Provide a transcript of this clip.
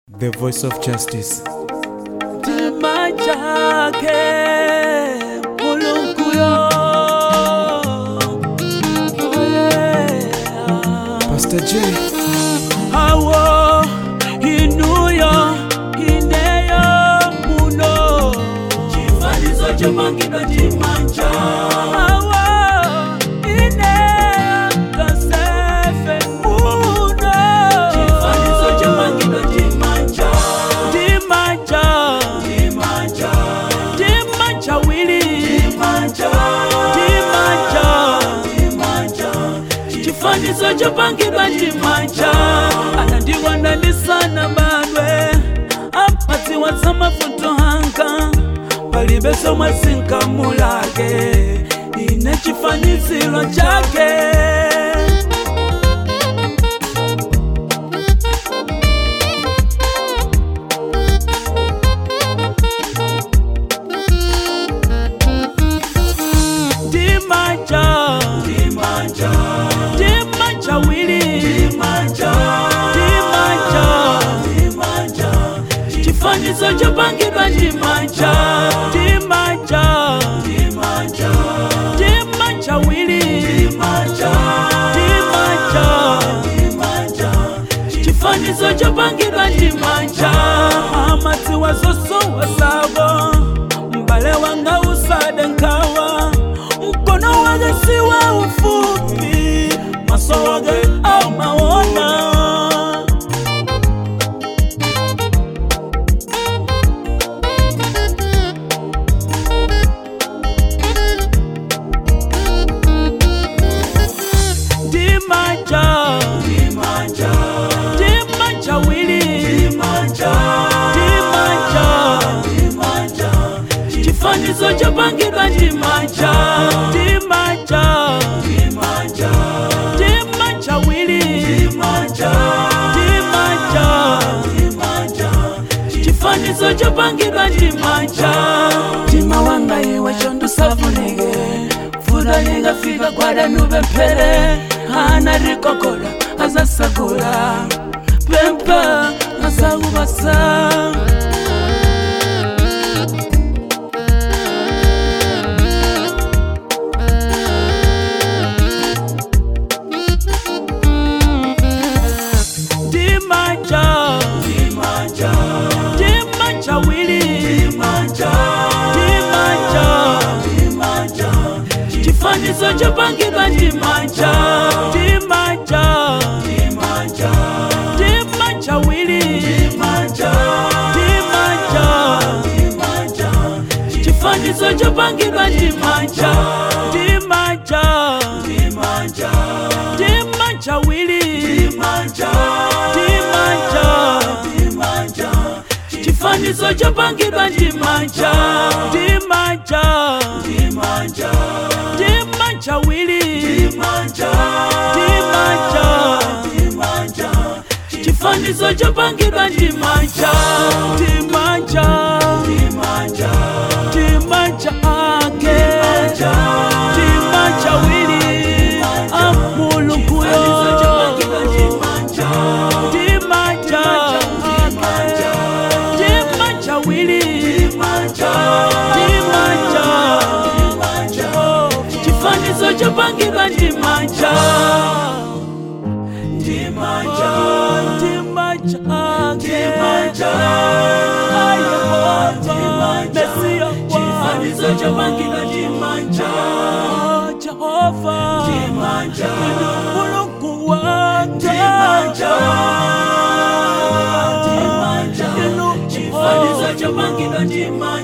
The voice of justice. Chima chake mulunguyo Oh, yeah. Pastor J. awo inuyo ineyo muno chifanizo chomangidwa chimanja awo ineyo kasefe muno chifanizo chomangidwa chimanja chimanja chimanja chimanja wili chimanja chimanja chimanja chifanizo chopangidwa chimanja anandiwandanisana badwe apatsiwa tsamafuto hanga palibeso mwasinkamulake ine chifanizilo chake Dimanja, Dimanja, Dimanja wili, Dimanja, Dimanja, Dimanja, chifanizo chopangidwa Dimanja, Dimanja, Dimanja, Dimanja wili, Dimanja, Dimanja, Dimanja, chifanizo chopangidwa Dimanja, amatsiwa zosowa savo mbale wanga usade nkawa mkono wake si wa ufupi maso wake amaona Dimanja, Dimanja, Dimanja wili, Dimanja, Dimanja, Dimanja, chifanizo chopangidwa Dimanja, Dimanja, Dimanja, Dimanja wili, Dimanja, Dimanja, Dimanja, chifanizo chopangidwa Dimanja, Tima wanga iwe chondu savunike mvura ikafika kwadanuve mpere hana rikokora azasakura pempa azakuvasa Dimanja, Dimanja, Dimanja wili, Dimanja, Dimanja, Dimanja, chifanizo chopangidwa Dimanja, Dimanja, Dimanja, Dimanja wili, Dimanja, Dimanja, Dimanja, chifanizo chopangidwa Dimanja, Dimanja, Dimanja, Dimanja wili, Dimanja, Dimanja, Dimanja, chifanizo chopangidwa Dimanja, Dimanja, Dimanja, Dimanja wili, Dimanja, Dimanja, Dimanja, chifanizo chopangidwa Dimanja, Dimanja, Dimanja, Dimanja ake, Dimanja wili, amulunguyo, Dimanja, Dimanja ake, Dimanja wili, Dimanja, Dimanja, Dimanja, chifanizo chopangidwa Dimanja, Dimanja, Dimanja ake, Dimanja, Mesia chifanizo chopangidwa Dimanja, Jehova, Dimanja, Mulungu wangu, Dimanja, Dimanja, chifanizo chopangidwa Dimanja.